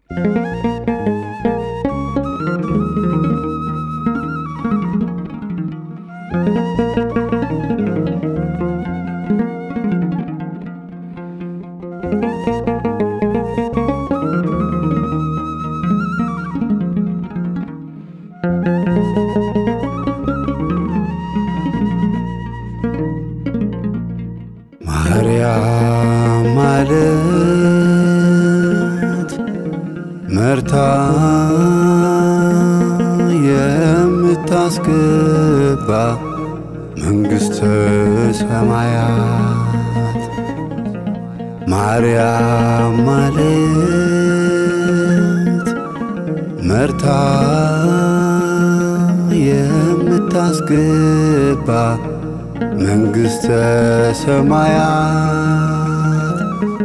ማርያም ማለት መርታ የምታስገባ መንግሥተ ሰማያት ማርያም ማለት መርታ የምታስገባ መንግሥተ ሰማያት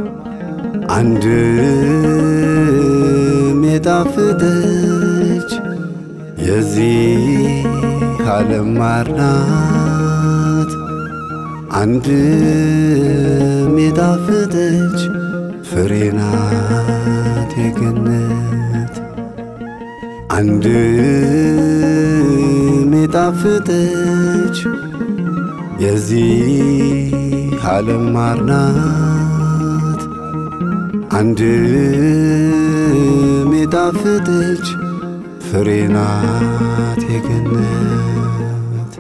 አንድም የጣፍጠች የዚህ ዓለም ማር ናት። አንድም የጣፍጠች ፍሬ ናት የገነት አንድም የጣፍጠች የዚህ ዓለም ማር ናት። አንድም የጣፍጠች ፍሬ ናት የገነት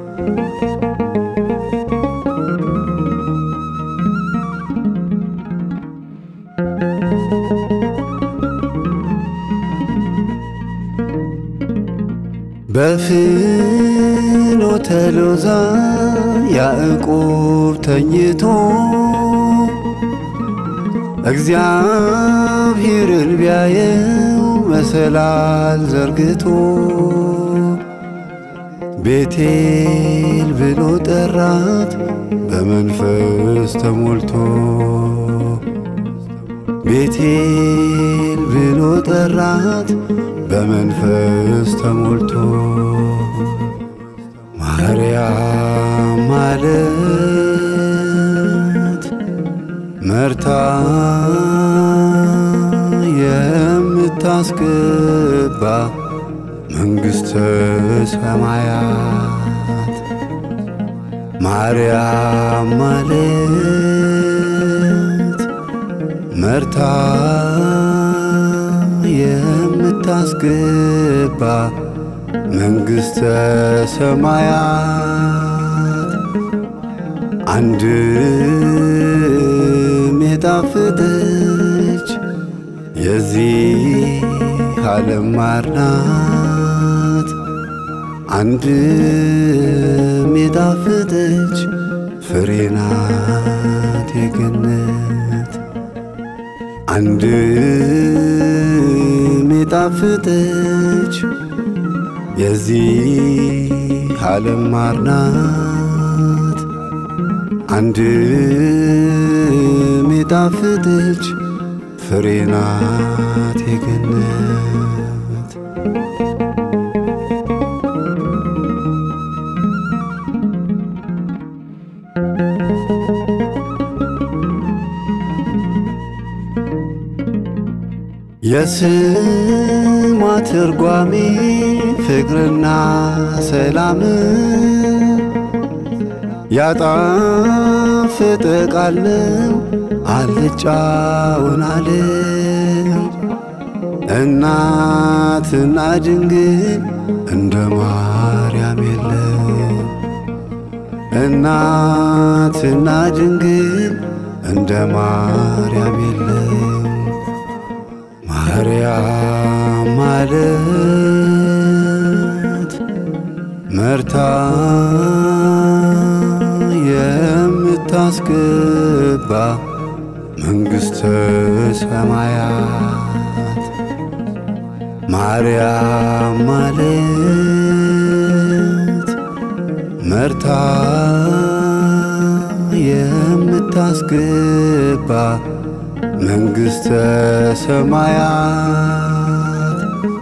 በፍኖተ ሎዛ ያዕቆብ ተኝቶ እግዚአብሔርን ቢያየው መሰላል ዘርግቶ ቤቴል ብሎ ጠራት በመንፈስ ተሞልቶ ቤቴል ብሎ ጠራት በመንፈስ ተሞልቶ ማርያም ማለት መርታ የምታስገባ መንግሥተ ሰማያት ማርያም ማለት መርታ የምታስገባ መንግሥተ ሰማያት አንድም የጣፍጠች የዚህ ዓለም ማር ናት። አንድም የጣፍጠች ፍሬ ናት የገነት አንድም የጣፍጠች የዚህ ዓለም ማር ናት። አንድም የጣፍጠች ፍሬ ናት የገነት የስሟ ትርጓሜ ፍቅርና ሰላም ያጣፍጥ ቃል ነው አልጫውን ዓለም እናትና ድንግል እንደ ማርያም የለም እናትና ድንግል እንደ ማርያም የለም ማርያም ማለት መርታ የምታስገባ መንግሥተ ሰማያት ማርያም ማለት መርታ የምታስገባ መንግሥተ ሰማያት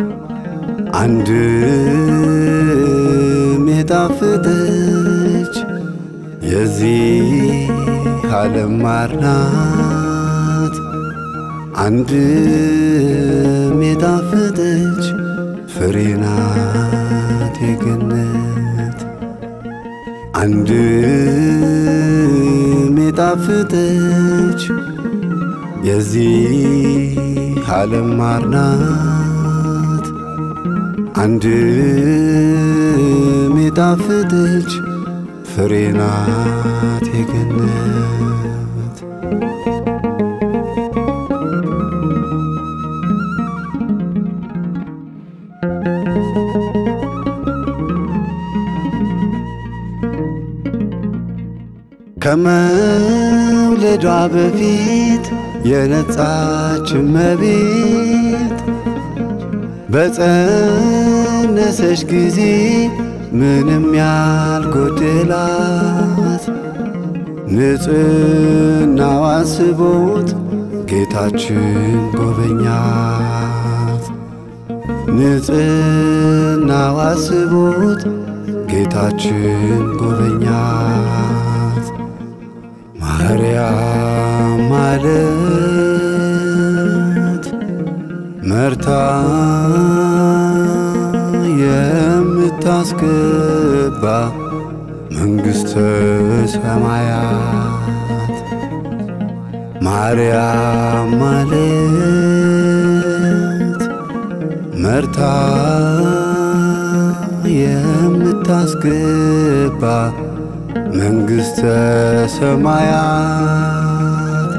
አንድም የጣፍጠች የዚህ ዓለም ማር ናት። አንድም የዚህ ዓለም ማር ናት አንድ ሚጣፍጥች ፍሬ ናት የገነት ከመውለዷ በፊት የነጻች እመቤት በጸነሰች ጊዜ ምንም ያልጎደላት ንጽሕናዋ ስቦት ጌታችን ጎበኛት። ንጽሕናዋ ስቦት ጌታችን ጎበኛት። ማርያም ማለት መርታ የምታስገባ መንግሥተ ሰማያት ማርያም ማለት መርታ የምታስገባ መንግሥተ ሰማያት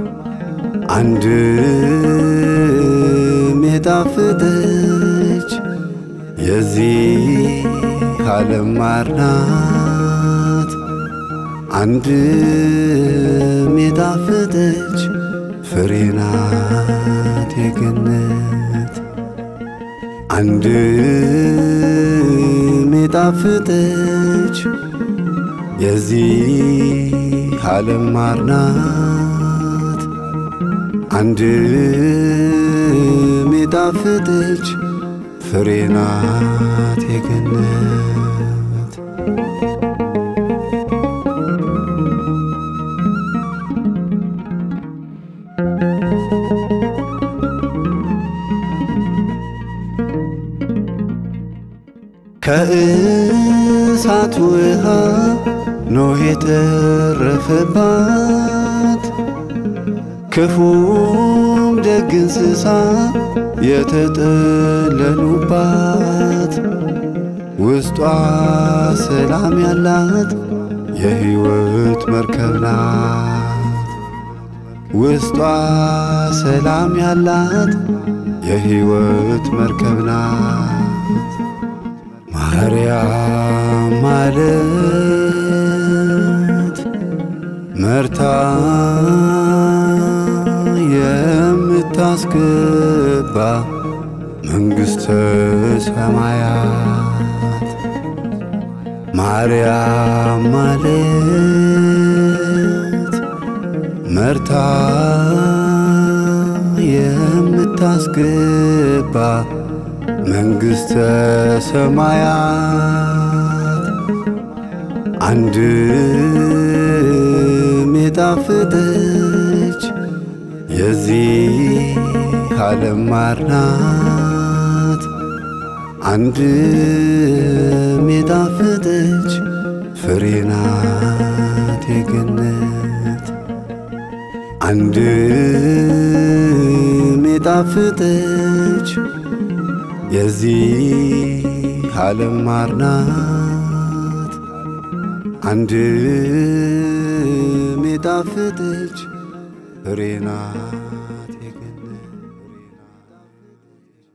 አንድም የጣፍጥች የዚህ ዓለም ማር ናት አንድም የጣፍጥች ፍሬ ናት የገነት አንድም የጣፍጥች የዚህ ዓለም ማር ናት አንድም የጣፍጥች ፍሬ ናት የገነት ከእሳት ውሃ ኖህ የተረፈባት ክፉም ደግ እንስሳ የተጠለሉባት ውስጧ ሰላም ያላት የሕይወት መርከብ ናት። ውስጧ ሰላም ያላት የሕይወት መርከብ ናት። ማርያም ማለት መርታ የምታስገባ መንግሥተ ሰማያት ማርያም ማለት መርታ የምታስገባ መንግሥተ ሰማያት አንድም የጣፍጥች የዚህ ዓለም ማር ናት አንድም የጣፍጥች ፍሬ ናት የገነት አንድም የጣፍጥች የዚህ ዓለም ማር ናት አንድም የጣፍጥች ፍሬ ናት የገነት